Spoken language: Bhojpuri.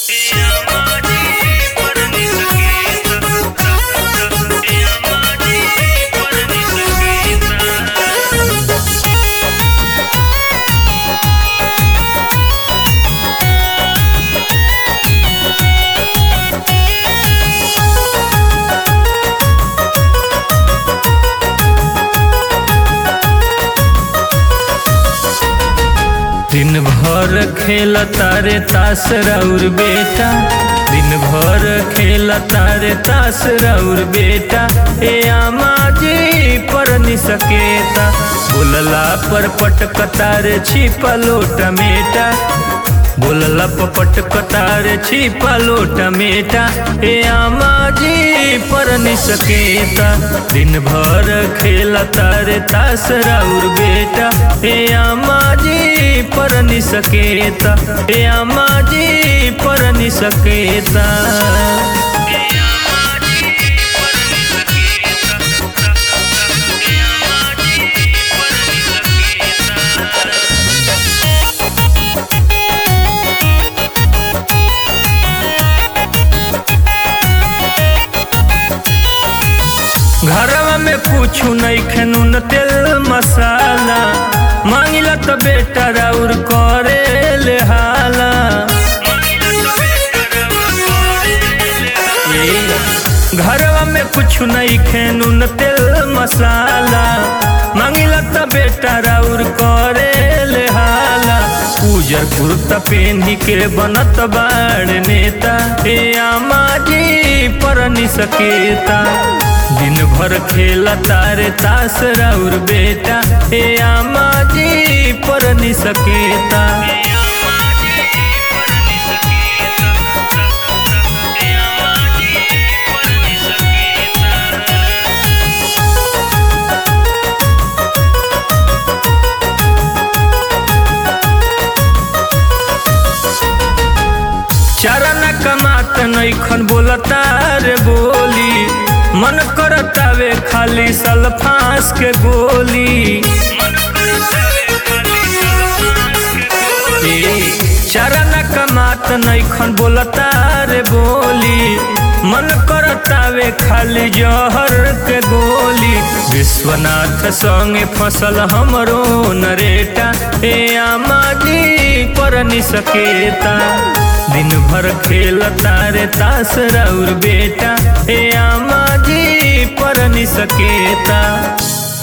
दिन भर खेल तारे तास राउर बेटा दिन भर खेल तारे तास राउर बेटा ए आमा जी पर नि सकेता बोलला पर पटक तारे छिपा लोटा मेटा बोलला पपट कतारे छिपा लोटा मेटा ए आमा जी पर नि सकेता दिन भर खेल तारे तास राउर बेटा ए आमा जी पर नि सकेता ए आमा जी पर नि सकेता घरवा में कुछ नहीं खनून तेल मसाला मांगिला तो बेटा राउर करे ले हाला घरवा में कुछ नहीं खनून तेल मसाला मांगिला तो बेटा राउर करे ले हाला उजर कुर्ता पेन्ही के बनत बाड़ नेता ए आमा जी पर नि सकेता दिन भर खेल तारे तास राउर बेटा ए आमा जी पर नि सकेता चरण कमात नैखन बोलता रे बोली मन करतावे खाली सल्फास के गोली चरण कमात नैखन बोलता रे बोली मन करतावे खाली जहर के गोली विश्वनाथ संगे फसल हमरो नरेटा ए आमा जी पर नि सकेता दिन भर खेल तारे तास राउर बेटा ए आमा जी पर नि सकेता